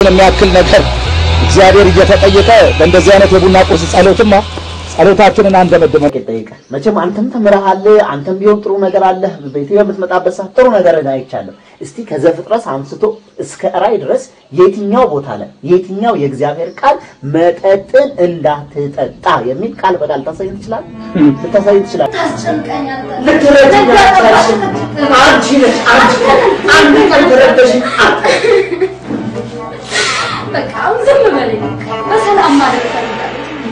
የሚያክል ነገር እግዚአብሔር እየተጠየቀ በእንደዚህ አይነት የቡና ቁርስ ጸሎትማ ጸሎታችንን አንደመድመን ይጠይቃል። መቼም አንተም ተምረሃል፣ አንተም ቢሆን ጥሩ ነገር አለህ። ቤት በምትመጣበት ሰዓት ጥሩ ነገር አይቻለሁ። እስቲ ከዘፍጥረት አንስቶ እስከ ራእይ ድረስ የትኛው ቦታ ላይ የትኛው የእግዚአብሔር ቃል መጠጥን እንዳትጠጣ የሚል ቃል በቃል ታሳይ ትችላል ልታሳይ ትችላል። ታስጨንቀኛለህ። ልትረጂኝ አትችልም። አንቺ ነሽ አንቺ አንድ ቀን ተረደሽኝ በቃ አሁን ዝም በለኝ። በሰላም ማደር እፈልጋለሁ።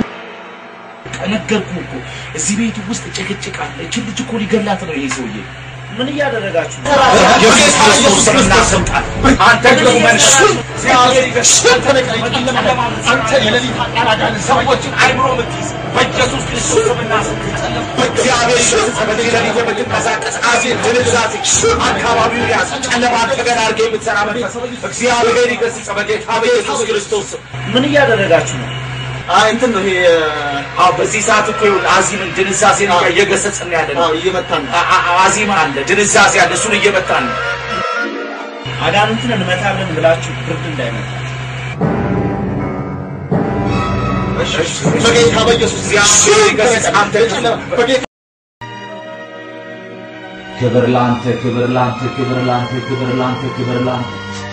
ነገርኩህ እኮ እዚህ ቤቱ ውስጥ ጭቅጭቅ አለ። እችን ልጅ እኮ ሊገላት ነው ይሄ ሰውዬ። ምን እያደረጋችሁ ነው? ኢየሱስ ክርስቶስ ስም እናሰምጣለን። አንተ ክፉ መንፈስ እግዚአብሔር ይገስጽህ። አንተ የሌሊት አቃራጋን ሰዎችን አይምሮ የምትይዝ በኢየሱስ ክርስቶስ ስም እናሰምጣለን። በእግዚአብሔር ይገስጽህ። በዚህ ሌሊት የምትንቀሳቀስ አዜብ ድንዛዜ አካባቢውን ያዝ። ጨለማ ተገን አድርገህ የምትሰራ መንፈስ እግዚአብሔር ይገስጽህ በጌታ በኢየሱስ ክርስቶስ ስም። ምን እያደረጋችሁ ነው? አይ እንትን ነው ይሄ አዎ በዚህ ሰዓት እኮ ይኸውልህ አዚምን ድንዛዜን እየገሰጽን ያለ ነው። አዎ እየመታን ነው። አ- አ- አዚም አለ፣ ድንዛዜ አለ፣ እሱን እየመታን ነው። አጋንንትን እንመታለን ብላችሁ ብርድ እንዳይመታ በጌታ በኢየሱስ እግዚአብሔር ይገስጽ። አንተ በጌታ ክብር ላንተ፣ ክብር ላንተ፣ ክብር ላንተ፣ ክብር ላንተ፣ ክብር ላንተ።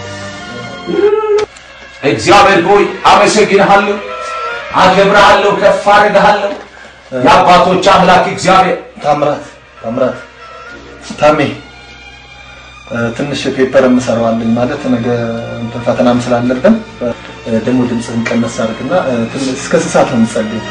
እግዚአብሔር ሆይ አመሰግንሃለሁ፣ አከብርሃለሁ፣ ከፍ አደርግሃለሁ። የአባቶች አምላክ እግዚአብሔር ታምራት ታምራት ታሜ እ፣ ትንሽ ፔፐር የምሰራዋለኝ ማለት ነገ እንትን ፈተናም ስላለብን እ፣ ደግሞ ድምፅህን ቀነስ አድርግና እ፣ ትንሽ እስከ ስንት ሰዓት ነው የምትጸልየው?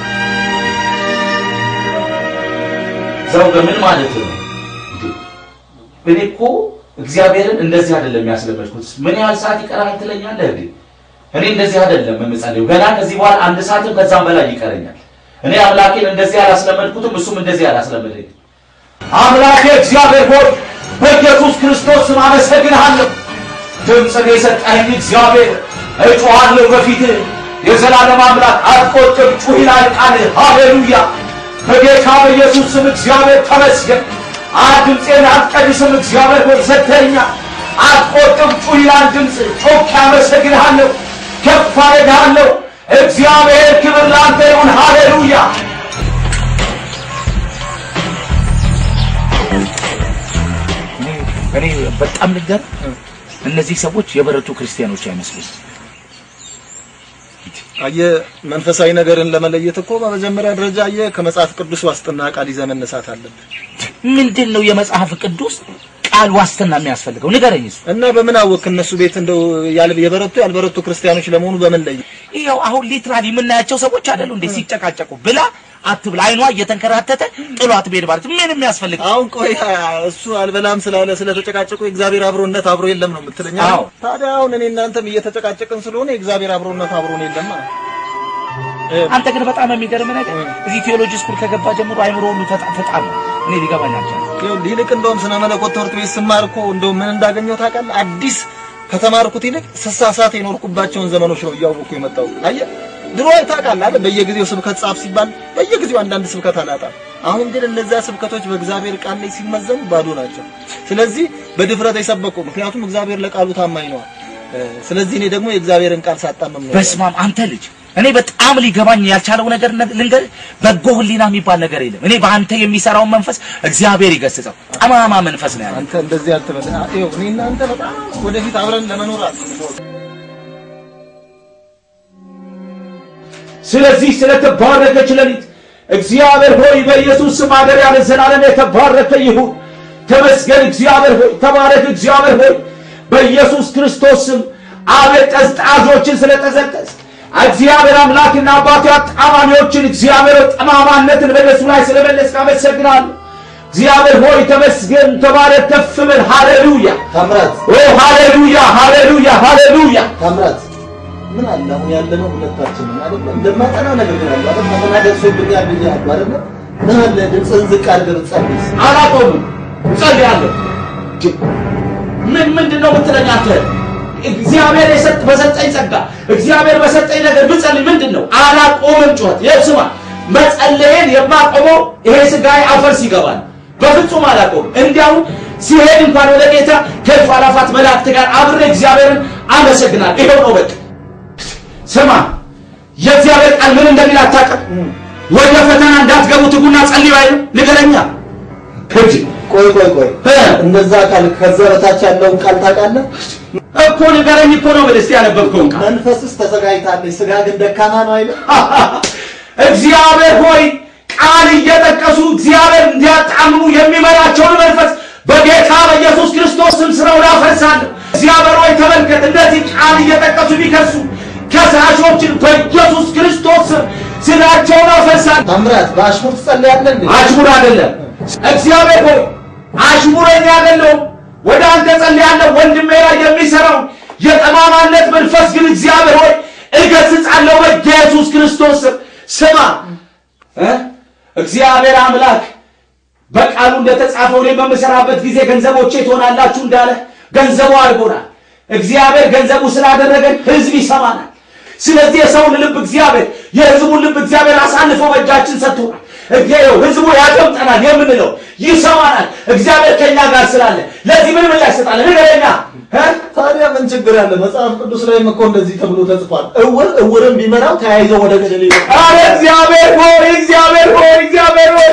ዘው በምን ማለት ነው? እኔ እኮ እግዚአብሔርን እንደዚህ አይደለም ያስለመድኩት። ምን ያህል ሰዓት ይቀራል ትለኛለህ እንዴ? እኔ እንደዚህ አይደለም የምጸልየው። ገና ከዚህ በኋላ አንድ ሰዓትም ከዛም በላይ ይቀረኛል። እኔ አምላኬን እንደዚህ አላስለመድኩትም፣ እሱም እንደዚህ አላስለመደኝ። አምላኬ እግዚአብሔር ሆይ በኢየሱስ ክርስቶስ ስም አመሰግንሃለሁ። ድምፅን የሰጠኸኝ እግዚአብሔር እጮሃለሁ በፊትህ የዘላለም አምላክ አትቆጥብ፣ ጩህ ይላል ቃልህ። ሃሌሉያ በጌታ በኢየሱስ ስም እግዚአብሔር ተመስገን። አ ድምፄን አትቀድስም እግዚአብሔር ሆይ ሰጥተኸኛል። አትቆጥብ፣ ጩህ ይላል ድምፅ። ጮክ ያመሰግንሃለሁ፣ ከፍ አደርግሃለሁ። እግዚአብሔር ክብር ላንተ ይሁን። ሃሌሉያ እኔ በጣም ልገር እነዚህ ሰዎች የበረቱ ክርስቲያኖች አይመስሉም። አየህ መንፈሳዊ ነገርን ለመለየት እኮ በመጀመሪያ ደረጃ አየህ ከመጽሐፍ ቅዱስ ዋስጥና ቃል ይዘህ መነሳት አለብህ። ምንድን ነው የመጽሐፍ ቅዱስ ቃል ዋስትና የሚያስፈልገው? ንገረኝ። እሱ እና በምን አወቅ እነሱ ቤት እንደው ያል የበረቱ ያልበረቱ ክርስቲያኖች ለመሆኑ በምን ለየ? ይኸው አሁን ሊትራሊ የምናያቸው ሰዎች አይደሉ እንዴ ሲጨቃጨቁ ብላ አትብላ አይኗ እየተንከራተተ ጥሏት ብሄድ ማለት ምን የሚያስፈልግ አሁን ቆይ እሱ አልበላም ስላለ ስለተጨቃጨቁ የእግዚአብሔር አብሮነት አብሮ የለም ነው የምትለኝ? አይደል? አዎ። ታዲያ አሁን እኔ እናንተም እየተጨቃጨቅን ስለሆነ የእግዚአብሔር አብሮነት አብሮን የለም ማለት ነው። አንተ ግን በጣም የሚገርም ነገር እዚህ ቴዎሎጂ ስኩል ከገባ ጀምሮ አይምሮ ሁሉ ተጣፍጣል። እኔ ሊገባኝ አልቻለም። ይኸውልህ ይልቅ እንደውም ስነ መለኮት ትምህርት ቤት ስማር እኮ እንደውም ምን እንዳገኘው ታውቃለህ? አዲስ ከተማርኩት ይልቅ ስሳሳት የኖርኩባቸውን ዘመኖች ነው እያወቅኩ የመጣው። አየህ ድሮ ታውቃለህ አይደል? በየጊዜው ስብከት ጻፍ ሲባል በየጊዜው አንዳንድ ስብከት አላጣም። አሁን ግን እነዚያ ስብከቶች በእግዚአብሔር ቃል ላይ ሲመዘኑ ባዶ ናቸው። ስለዚህ በድፍረት የሰበኩ ምክንያቱም እግዚአብሔር ለቃሉ ታማኝ ነው። ስለዚህ እኔ ደግሞ የእግዚአብሔርን ቃል ሳጣምም ነው በስማም አንተ ልጅ እኔ በጣም ሊገባኝ ያልቻለው ነገር ነ- ልንገር፣ በጎ ህሊና የሚባል ነገር የለም። እኔ በአንተ የሚሰራውን መንፈስ እግዚአብሔር ይገስጸው። ጠማማ መንፈስ ነው ያለው። አንተ እንደዚህ አትበል። አ- ይኸው እኔ እናንተ በጣም ወደፊት አብረን ለመኖር አስበው። ስለዚህ ስለተባረከች ሌሊት እግዚአብሔር ሆይ በኢየሱስ ስም ማደሪያ ለዘላለም የተባረከ ይሁን። ተመስገን እግዚአብሔር ሆይ፣ ተባረክ እግዚአብሔር ሆይ በኢየሱስ ክርስቶስ ስም አቤት ጠዝጣዦችን ስለጠዘጠዝ እግዚአብሔር አምላክና አባቱ አጣማሚዎችን እግዚአብሔር ሆይ ጠማማነትን በእነሱ ላይ ስለመለስክ አመሰግናለሁ። እግዚአብሔር ሆይ ተመስገን፣ ተባረክ፣ ከፍ በል። ሃሌሉያ ታምራት ኦ ሃሌሉያ፣ ሃሌሉያ፣ ሃሌሉያ ታምራት ምን አለ አሁን ያለነው ሁለታችንም አይደል? እንደማጠና ነገር ግን አለ አይደል? ፈተና ደርሶብኛል ብያለሁ አይደል? ምን አለ ድምፅህን ዝቅ አድርገህ ብትጸልይስ? አላቆምም፣ እጸልያለሁ። ምን ምንድን ነው የምትለኝ አንተ? እግዚአብሔር የሰጥ በሰጠኝ ጸጋ እግዚአብሔር በሰጠኝ ነገር ብጸልይ ምንድን ነው? አላቆምም ጩኸት። ይኸው ስማ፣ መጸለየን የማቆመው ይሄ ስጋዬ አፈር ሲገባል። በፍጹም አላቆምም። እንዲያውም ሲሄድ እንኳን ወደ ጌታ ከእልፍ አእላፋት መላእክት ጋር አብሬ እግዚአብሔርን አመሰግናለሁ። ይኸው ነው በቃ። ስማ የእግዚአብሔር ቃል ምን እንደሚል አታውቅም? ወደ ፈተና እንዳትገቡ ትጉና ጸልዩ አይልም? ንገረኛ እንጂ ቆይ ቆይ ቆይ እ እንደዛ ቃል ከዛ በታች ያለውን ቃል ታውቃለህ? እኮ ንገረኝ እኮ ነው የምልህ። እስቲ ያነበብከውን ቃል መንፈስስ ተዘጋጅታለች፣ ስጋ ግን ደካማ ነው አይልም? እግዚአብሔር ሆይ ቃል እየጠቀሱ እግዚአብሔር እንዲያጣምሙ የሚመራቸውን መንፈስ በጌታ በኢየሱስ ክርስቶስ ስም ስራውን አፈርሳለሁ። እግዚአብሔር ሆይ ተመልከት፣ እንደዚህ ቃል እየጠቀሱ ቢከሱ ከሳሾችን በኢየሱስ ክርስቶስ ስም ስራቸውን አፈርሳለሁ። ታምራት በአሽሙር ትጸልያለህ እንዴ? አሽሙር አይደለም። እግዚአብሔር ሆይ አሽሙረኛ አይደለሁም። ወደ አንተ ጸልያለሁ። ወንድሜ ላይ የሚሰራው የጠማማነት መንፈስ ግን እግዚአብሔር ሆይ እገስጻለሁ በኢየሱስ ክርስቶስ ስም። ስማ እ እግዚአብሔር አምላክ በቃሉ እንደተጻፈው እኔ በምሰራበት ጊዜ ገንዘቦቼ ትሆናላችሁ እንዳለ ገንዘቡ አድርጎናል። እግዚአብሔር ገንዘቡ ስላደረገን ህዝብ ይሰማናል። ስለዚህ የሰውን ልብ እግዚአብሔር የህዝቡን ልብ እግዚአብሔር አሳልፎ በእጃችን ሰጥቶናል። እግዚአብሔር ህዝቡ ያደምጠናል የምንለው ይሰማናል። እግዚአብሔር ከኛ ጋር ስላለ ለዚህ ምን ምላሽ ይሰጣል? ንገረኛ እ? ታዲያ ምን ችግር አለ? መጽሐፍ ቅዱስ ላይም እኮ እንደዚህ ተብሎ ተጽፏል። እውር እውርን ቢመራው ተያይዘው ወደ ገደል ይወጣል። አረ እግዚአብሔር ሆይ እግዚአብሔር ሆይ እግዚአብሔር ሆይ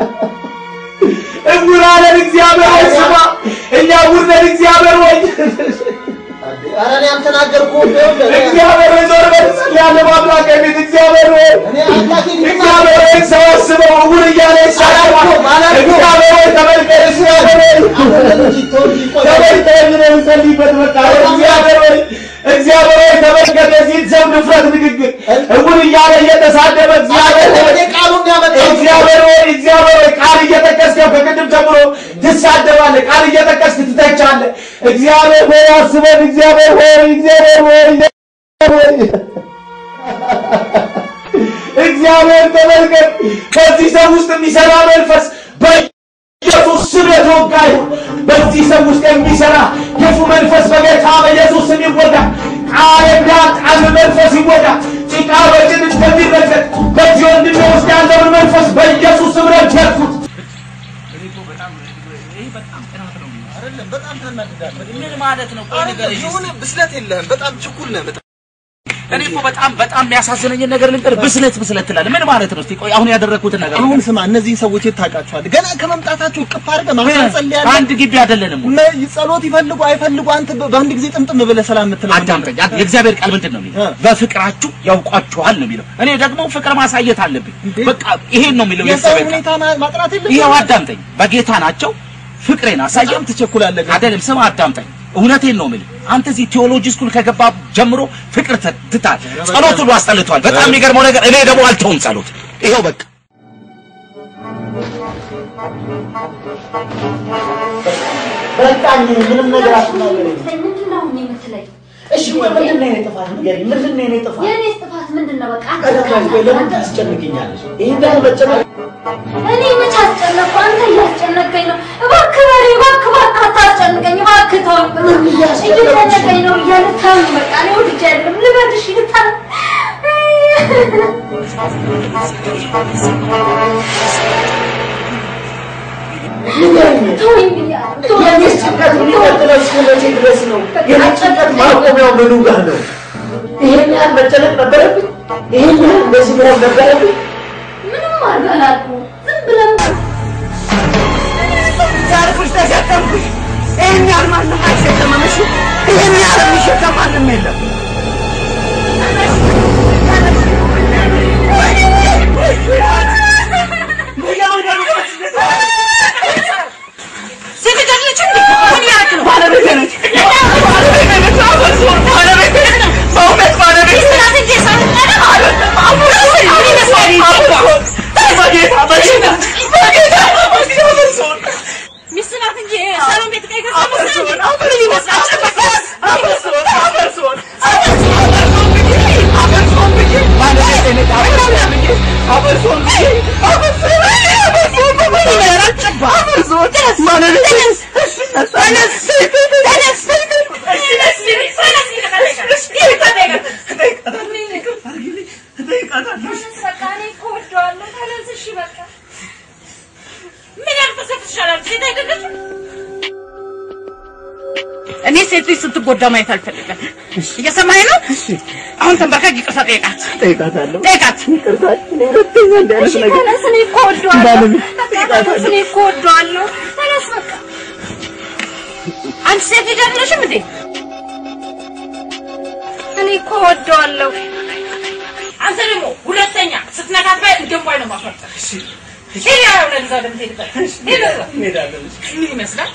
እውር አለን እግዚአብሔር ሆይ ስማ፣ እኛ እውር ነን እግዚአብሔር ሆይ ኧረ እኔ አልተናገርኩም። ይኸውልህ፣ እኔ- እግዚአብሔር ሆይ ዞር በል ጸልያለሁ በአምላክ ቤት እግዚአብሔር ሆይ እኔ አምላኬ እግዚአብሔር ሆይ ሰበስበው እውር እያለ ይሳደባል። አላልኩም፣ አላልኩም። እግዚአብሔር ሆይ ተመልከት እግዚአብሔር ሆይ አንተ ልጅ ተወው እንጂ ቆይ። ተመልከት ነው የምጸልይበት በቃ እግዚአብሔር ሆይ እግዚአብሔር ሆይ ተመልከት የዚህን ሰው ንፍረት ንግግር እውር እያለ እየተሳደበ እግዚአብሔር ሆይ እኔ ቃሉን ያመጣሁት እግዚአብሔር ሆይ እግዚአብሔር ሆይ ቃል እየጠቀስክ ከቅድም ጀምሮ ትሳደባለህ፣ ቃል እየጠቀስክ ትተቻለህ። እግዚአብሔር ሆይ አስበን፣ እግዚአብሔር ሆይ እግዚአብሔር ሆይ እግዚአብሔር ሆይ እግዚአብሔር ተመልከት፣ በዚህ ሰው ውስጥ የሚሰራ መንፈስ በኢየሱስ ስም የተወጋ ይሁን። በዚህ ሰው ውስጥ የሚሰራ ክፉ መንፈስ በጌታ በኢየሱስ ስም ይወጋ። ቃል የሚያጣል መንፈስ ይወጋ። ጭቃ በጭን እንደሚረገጥ በዚህ ወንድሜ ውስጥ ያለውን መንፈስ በኢየሱስ ስም ረገጥኩት። አይደለም፣ በጣም ታናድዳለህ። ምን ማለት ነው? ቆይ ንገረኝ እስኪ። የሆነ ብስለት የለህም። በጣም ችኩል ነህ። በጣም እኔ እኮ በጣም በጣም የሚያሳዝነኝን ነገር ልንገርህ። ብስለት ብስለት ትላለህ። ምን ማለት ነው? እስኪ ቆይ አሁን ያደረግኩትን ነገር አሁን ስማ፣ እነዚህን ሰዎች የት ታውቃቸዋለህ? ገና ከመምጣታቸው እቅፍ አድርገህ ማህፀን ጸልያለህ። አንድ ግቢ አይደለንም ወይ? መ- ጸሎት ይፈልጉ አይፈልጉ አንተ በ- በአንድ ጊዜ ጥምጥም ብለህ ሰላም የምትለው ምንድን ነው? አዳምጠኝ። አድ- የእግዚአብሔር ቃል ምንድን ነው የሚለው? እ። በፍቅራችሁ ያውቋችኋል ነው የሚለው። እኔ ደግሞ ፍቅር ማሳየት አለብኝ። እንዴ? በቃ ይሄን ነው የሚለው የሰው የእግዚአብሔር ቃል። ሁኔታ ማ- ማጥራት የለብህም? ይሄው አዳምጠኝ። በጌታ ናቸው። ፍቅሬን አሳየው። በጣም ትቸኩላለህ። ግን። አይደለም ስማ፣ አዳምጠኝ። እውነቴን ነው የምልህ። አንተ እዚህ ቴዎሎጂ ስኩል ከገባ ጀምሮ ፍቅር ተ- ትታል። ጸሎት ሁሉ አስጠልቷል። በጣም የሚገርመው ነገር እኔ ደግሞ አልተውም ጸሎት። ይኸው በቃ በቃኝ፣ ምንም ነገር አትናገረኝ። ምንድን ነው አሁን የምትለኝ? እሺ ቆይ፣ ምንድን ነው የኔ ጥፋት ንገሪኝ። ምንድን ነው የኔ ጥፋት? የእኔ ጥፋት ምንድን ነው? በቃ አንተ ቀደም ቆይ፣ ለምን ታስጨንቅኛለሽ? ይሄን ያህል መጨነቅ እኔ መች አስጨነቅኩ? አንተ እያስጨነቀኝ ነው። እባክህ በሬ፣ እባክህ እባክህ አታስጨንቀኝ፣ እባክህ ተወኝ። እየጨነቀኝ ነው እያለ ተወኝ። በቃ እኔ ወድጄ አይደለም ልበልሽ ይልታል ተወኝ ብያለሁ። የኔ ጭንቀት የሚቀጥለው እስከ መቼ ድረስ ነው? የኔ ጭንቀት ማቆሚያው ምኑ ጋር ነው? ይሄን ያህል መጨነቅ ነበረብኝ? ይሄን ያህል እንደዚህ መሆን ነበረብኝ? ምንም አድርገህ አላልኩም። ዝም ብለን ያልኩሽ ተሸከምኩሽ። ይህን ያህል ማንም አይሸከመምሽ። ይህን ያህል የሚሸከም ማንም የለም። ሴት አይደለች እንዴ? ምን ያደርግ ነው? ባለቤቴ ነች። ባለቤቴ ነች። አፈርሶን ባለቤቴ ነች። በእውነት ባለቤቴ ነች። አይደለም፣ አፈርሶን፣ አፈርሶን፣ በጌታ በጌታ በጌታ በጌታ አፈርሶን ሚስት ናት እንጂ ሰሎን ቤት ቀይ ገዛ አፈርሶን አፈርሶን አፈርሶን አፈርሶን አፈርሶን ብዬ አፈርሶን ብዬ ባለቤቴ ነች። አፈርሶን ብዬ አፈርሶን ብዬ አፈርሶን አፈርሶን ብዬ አፈርሶን ባለቤቴ ነች። ተነስ ተነስ በቃ እኔ እኮ እወደዋለሁ። ተነስ እሺ በቃ ምን ያልተሰጥሻል? ሴት አይደለችም? እኔ ሴት ልጅ ስትጎዳ ማየት አልፈልግም። እየሰማኸኝ ነው? አሁን ተንበርከክ ይቅርታ ጠይቃት። ጠይቃታለሁ። ጠይቃት። ይቅርታችን ሁለተኛ እንዲህ አይነት እሺ ነገር ተነስ፣ እኔ እኮ እወደዋለሁ። በቃ ተነስ፣ እኔ እኮ እወደዋለሁ። ተነስ በቃ። አንቺ ሴት ልጅ አይደለሽም እንዴ? እኔ እኮ እወደዋለሁ። አንተ ደግሞ ሁለተኛ ስትነካት ባይ እንደምባይ ነው ማፈርጠር። ሄድ ያው ለዛ ወደምትሄድበት ሄድ ወደዛ። ምን ይመስላል?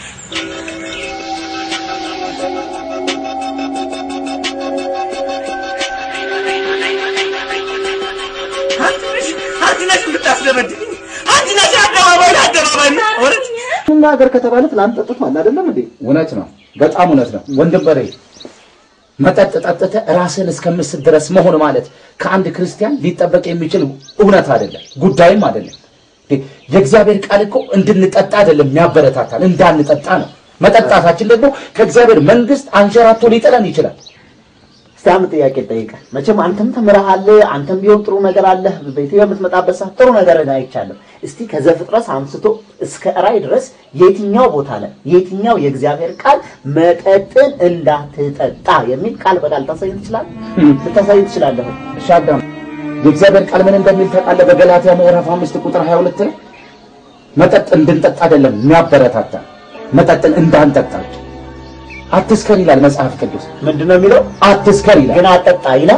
አንቺ ነሽ አንቺ ነሽ የምታስደበድብኝ። አንቺ ነሽ አደባባይ ለአደባባይ ወረድ መናገር ከተባለ ትናንት ጠጥቷል አይደለም እንዴ? እውነት ነው፣ በጣም እውነት ነው ወንድም በሬ። መጠጥ ጠጥተህ ራስን እስከምስት ድረስ መሆን ማለት ከአንድ ክርስቲያን ሊጠበቅ የሚችል እውነት አይደለም፣ ጉዳይም አይደለም። እንዴ፣ የእግዚአብሔር ቃል እኮ እንድንጠጣ አይደለም የሚያበረታታል፣ እንዳንጠጣ ነው። መጠጣታችን ደግሞ ከእግዚአብሔር መንግስት አንሸራቶ ሊጥለን ይችላል። እስቲ አንድ ጥያቄ ጠይቀህ መቼም አንተም ተምረሃል፣ አንተም ቢሆን ጥሩ ነገር አለህ። በኢትዮጵያ የምትመጣበት ሰዓት ጥሩ ነገር አይቻለሁ። እስቲ ከዘፍጥረት አንስቶ እስከ ራዕይ ድረስ የትኛው ቦታ ላይ የትኛው የእግዚአብሔር ቃል መጠጥን እንዳትጠጣ የሚል ቃል በቃል ታሳይ ትችላለህ? ልታሳይ ትችላለህ? እሺ አዳም፣ የእግዚአብሔር ቃል ምን እንደሚል ታውቃለህ? በገላትያ ምዕራፍ አምስት ቁጥር 22 ላይ መጠጥ እንድንጠጣ አይደለም የሚያበረታታ መጠጥን እንዳንጠጣ አትስከር ይላል መጽሐፍ ቅዱስ። ምንድን ነው የሚለው? አትስከር ይላል። ግን አጠጣ ይላል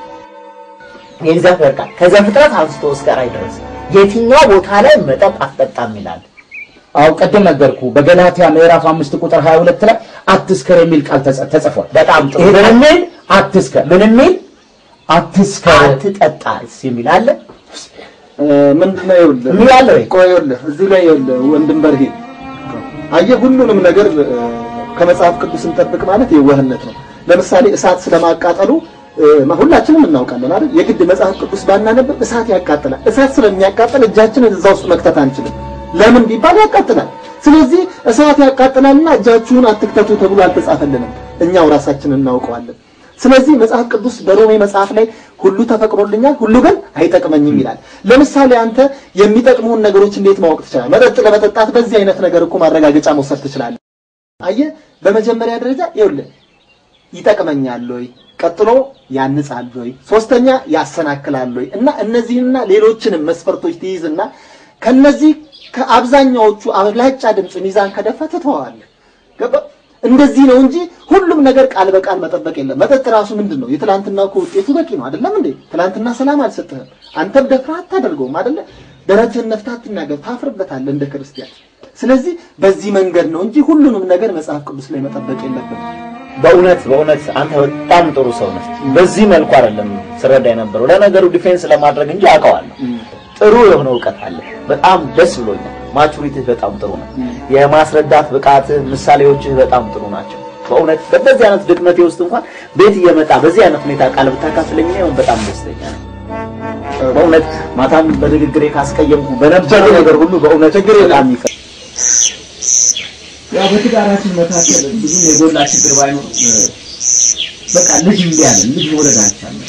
የእግዚአብሔር ቃል ከዘፍጥረት አንስቶ እስከ ራዕይ ድረስ የትኛው ቦታ ላይ መጠጥ አትጠጣም ይላል? አው ቅድም ነገርኩ። በገላትያ ምዕራፍ አምስት ቁጥር 22 ላይ አትስከር የሚል ቃል ተጽ- ተጽፏል። በጣም ጥሩ። ይሄ ምን የሚል አትስከር ምን የሚል አትስከር አትጠጣስ የሚል አለ ምንድን ነው ይኸውልህ የሚል አለ ወይ? ቆይ ይኸውልህ እዚህ ላይ ይኸውልህ ወንድም በርሄ አየህ ሁሉንም ነገር እ፣ ከመጽሐፍ ቅዱስ እንጠብቅ ማለት የዋህነት ነው። ለምሳሌ እሳት ስለማቃጠሉ እ፣ ሁላችንም እናውቃለን አይደል? የግድ መጽሐፍ ቅዱስ ባናነብ እሳት ያቃጥላል። እሳት ስለሚያቃጥል እጃችንን እዛ ውስጥ መክተት አንችልም። ለምን ቢባል ያቃጥላል። ስለዚህ እሳት ያቃጥላልና እጃችሁን አትክተቱ ተብሎ አልተጻፈልንም። እኛው ራሳችንን እናውቀዋለን። ስለዚህ መጽሐፍ ቅዱስ በሮሜ መጽሐፍ ላይ ሁሉ ተፈቅዶልኛል፣ ሁሉ ግን አይጠቅመኝም ይላል። ለምሳሌ አንተ የሚጠቅሙን ነገሮች እንዴት ማወቅ ትችላለህ? መጠጥ ለመጠጣት በዚህ አይነት ነገር እኮ ማረጋገጫ መውሰድ ትችላለህ። አየህ፣ በመጀመሪያ ደረጃ ይኸውልህ ይጠቅመኛል ወይ፣ ቀጥሎ ያንጻል ወይ፣ ሶስተኛ ያሰናክላል ወይ እና እነዚህንና ሌሎችንም መስፈርቶች ትይዝና ከነዚህ ከአብዛኛዎቹ አብላጫ ድምፅ ሚዛን ከደፋ ትተዋዋለህ። ገባ? እንደዚህ ነው እንጂ ሁሉም ነገር ቃል በቃል መጠበቅ የለም። መጠጥ ራሱ ምንድን ነው? የትላንትና እኮ ውጤቱ በቂ ነው አይደለም እንዴ? ትላንትና ሰላም አልሰጥህም። አንተም ደፍረህ አታደርገውም አይደለ? ደረትህን ነፍተህ አትናገር፣ ታፍርበታለህ እንደ ክርስቲያን። ስለዚህ በዚህ መንገድ ነው እንጂ ሁሉንም ነገር መጽሐፍ ቅዱስ ላይ መጠበቅ የለብንም። በእውነት በእውነት አንተ በጣም ጥሩ ሰው ነህ። በዚህ መልኩ አይደለም ስረዳ የነበረው ለነገሩ ዲፌንስ ለማድረግ እንጂ አውቀዋለሁ። ጥሩ የሆነ እውቀት አለ። በጣም ደስ ብሎኛል። ማቹሪቲህ በጣም ጥሩ ነው። የማስረዳት ብቃትህ፣ ምሳሌዎችህ በጣም ጥሩ ናቸው። በእውነት በዚህ አይነት ድክመቴ ውስጥ እንኳን ቤት እየመጣ በዚህ አይነት ሁኔታ ቃል ብታካፍለኝ ነው በጣም ደስተኛ ነኝ። በእውነት ማታም በንግግሬ ካስቀየምኩ በነበረው ነገር ሁሉ በእውነት ችግር በጣም ይቅር። ያው በትዳራችን መካከል ብዙም የጎላ ችግር ባይኖር በቃ ልጅ እምቢ አለን። ልጅ መውለድ አልቻልንም።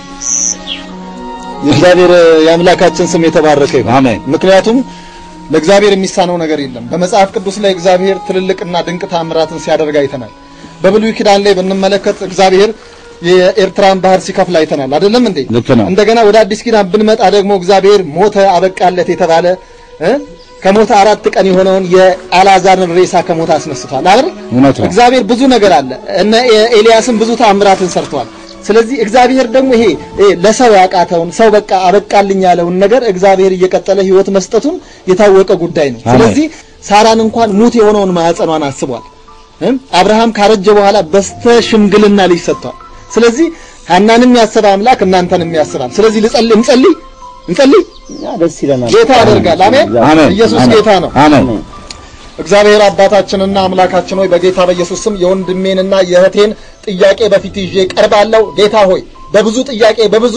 የእግዚአብሔር የአምላካችን ስም የተባረከ ይሁን። አሜን። ምክንያቱም ለእግዚአብሔር የሚሳነው ነገር የለም። በመጽሐፍ ቅዱስ ላይ እግዚአብሔር ትልልቅና ድንቅ ታምራትን ሲያደርግ አይተናል። በብሉይ ኪዳን ላይ ብንመለከት እግዚአብሔር የኤርትራን ባህር ሲከፍል አይተናል። አይደለም እንዴ? ልክ ነው። እንደገና ወደ አዲስ ኪዳን ብንመጣ ደግሞ እግዚአብሔር ሞተ አበቃለት የተባለ እ ከሞተ አራት ቀን የሆነውን የአልዓዛርን ሬሳ ከሞት አስነስቷል አይደል? እውነት ነው። እግዚአብሔር ብዙ ነገር አለ። እነ ኤልያስም ብዙ ተአምራትን ሰርተዋል። ስለዚህ እግዚአብሔር ደግሞ ይሄ ይሄ ለሰው ያቃተውን ሰው በቃ አበቃልኝ ያለውን ነገር እግዚአብሔር እየቀጠለ ሕይወት መስጠቱን የታወቀ ጉዳይ ነው። አሜን። ስለዚህ ሳራን እንኳን ሙት የሆነውን ማዕፀኗን አስቧል። እም? አብርሃም ካረጀ በኋላ በስተ ሽምግልና ልጅ ሰጥቷል። ስለዚህ ሐናንም ያሰበ አምላክ እናንተንም ያስባል። ስለዚህ ልጸልይ እንጸልይ እንጸልይ እኛ ደስ ይለናል። ጌታ ያደርጋል። አሜን። አሜን። ኢየሱስ አሜን። ጌታ ነው። አሜን። እግዚአብሔር አባታችንና አምላካችን ሆይ በጌታ በኢየሱስ ስም የወንድሜንና የእህቴን ጥያቄ በፊት ይዤ ቀርባለሁ። ጌታ ሆይ በብዙ ጥያቄ በብዙ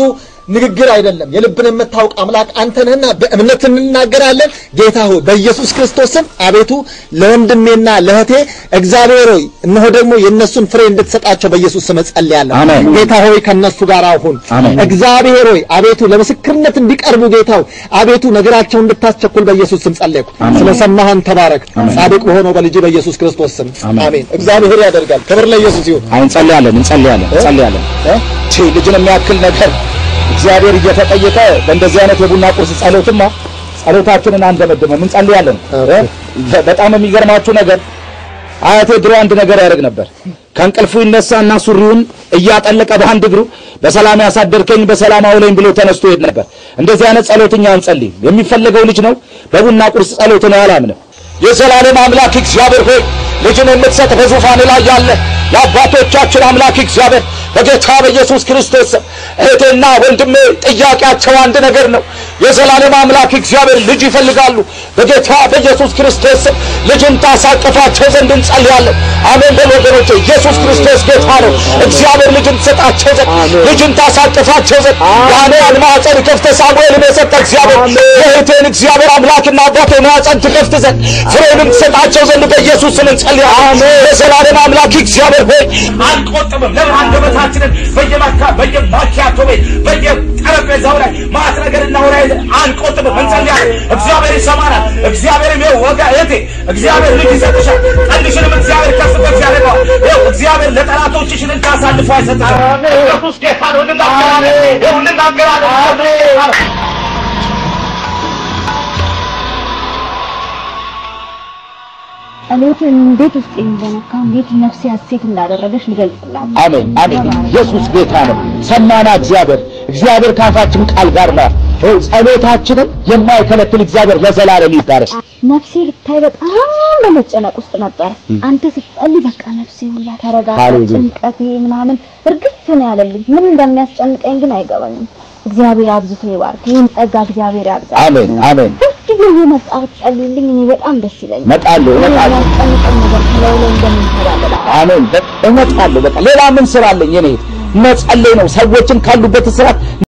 ንግግር አይደለም። የልብን የምታውቅ አምላክ አንተ ነህና በእምነት እንናገራለን። ጌታ ሆይ በኢየሱስ ክርስቶስ ስም አቤቱ ለወንድሜና ለእህቴ እግዚአብሔር ሆይ እነሆ ደግሞ የእነሱን ፍሬ እንድትሰጣቸው በኢየሱስ ስም እጸልያለሁ። አሜን። ጌታ ሆይ ከነሱ ጋር አሁን አሜን። እግዚአብሔር ሆይ አቤቱ ለምስክርነት እንዲቀርቡ ጌታው አቤቱ ነገራቸውን እንድታስቸኩል በኢየሱስ ስም ጸለይኩ። ስለሰማህን ተባረክ። ጻድቅ በሆነው በልጅ በኢየሱስ ክርስቶስ ስም አሜን። እግዚአብሔር ያደርጋል። ክብር ለኢየሱስ ይሁን። አይ እንጸልያለን፣ እንጸልያለን፣ እንጸልያለን። እቺ ልጅን የሚያክል ነገር እግዚአብሔር እየተጠየቀ በእንደዚህ አይነት የቡና ቁርስ ጸሎትማ ጸሎታችንን አንደመድመም፣ እንጸልያለን። እ? በጣም የሚገርማችሁ ነገር አያቴ ድሮ አንድ ነገር ያደርግ ነበር። ከእንቅልፉ ይነሳና ሱሪውን እያጠለቀ በአንድ እግሩ በሰላም ያሳደርከኝ በሰላም አውለኝ ብሎ ተነስቶ ይሄድ ነበር። እንደዚህ አይነት ጸሎትኛ አንጸልይም። የሚፈለገው ልጅ ነው። በቡና ቁርስ ጸሎት ነው አላምንም። የዘላለም አምላክ እግዚአብሔር ሆይ ልጅን የምትሰጥ በዙፋን ላይ ያለ የአባቶቻችን አምላክ እግዚአብሔር በጌታ በኢየሱስ ክርስቶስ ስም እህቴና ወንድሜ ጥያቄያቸው አንድ ነገር ነው። የዘላለም አምላክ እግዚአብሔር ልጅ ይፈልጋሉ። በጌታ በኢየሱስ ክርስቶስ ስም ልጅን ታሳቅፋቸው ዘንድ እንጸልያለን። አሜን በሉ ወገኖቼ። ኢየሱስ ክርስቶስ ጌታ ነው። እግዚአብሔር ልጅን ትሰጣቸው ዘንድ ልጅን ታሳቅፋቸው ዘንድ የአንያን ማኅፀን ከፍተ ሳሙኤልን የሰጠ እግዚአብሔር የእህቴን እግዚአብሔር አምላክና አባቴ ማኅፀን ትከፍት ዘንድ ፍሬንም ትሰጣቸው ዘንድ በኢየሱስ ስም እንጸልያለን። የዘላለም አምላክ እግዚአብሔር ሆይ አንቆጥብም። ለምን አንደበታችንን በየማካ በየማኪያቶ ቤት በየጠረጴዛው ላይ ማት ነገር እናወራ የለ አንቆጥብም፣ እንጸልያለን። እግዚአብሔር ይሰማናል። እግዚአብሔርም ይኸው ወጋ እህቴ እግዚአብሔር ልጅ ይሰጥሻል። ቀንድሽንም እግዚአብሔር ከፍ ከፍ ያደርገዋል። ይኸው እግዚአብሔር ለጠላቶችሽን እጅ አሳልፎ አይሰጥሽም። ኢየሱስ ጌታ ነው። እንናገራለን። ይኸው እንናገራለን። ጸሎት እንዴት ውስጥ እንደነካ እንዴት ነፍሴ ሐሴት እንዳደረገች ልገልጽላት። አሜን አሜን። ኢየሱስ ጌታ ነው። ሰማና እግዚአብሔር እግዚአብሔር ካፋችን ቃል ጋር ነው። ይኸው ጸሎታችንን የማይከለክል እግዚአብሔር ለዘላለም ይባረክ። ነፍሴ ልታይ በጣም በመጨነቅ ውስጥ ነበረ። አንተ ስትጸልይ በቃ ነፍሴ ሁላ ተረጋጋ። ሃሌሉያ። ጭንቀቴ ምናምን እርግፍ ነው ያለልኝ። ምን እንደሚያስጨንቀኝ ግን አይገባኝም። እግዚአብሔር አብዝቶ ይባርክ። ይህን ጸጋ እግዚአብሔር ያብዛ። አሜን አሜን። ሁልጊዜ እየመጣህ ጸልይልኝ፣ እኔ በጣም ደስ ይለኛል። እመጣለሁ እመጣለሁ። የሚያስጨንቀኝ ነገር ከላይ ላይ እንደምንተባበላ አሜን። በ- እመጣለሁ። በቃ ሌላ ምን ስራ አለኝ? እኔ መጸለይ ነው። ሰዎችን ካሉበት እስራት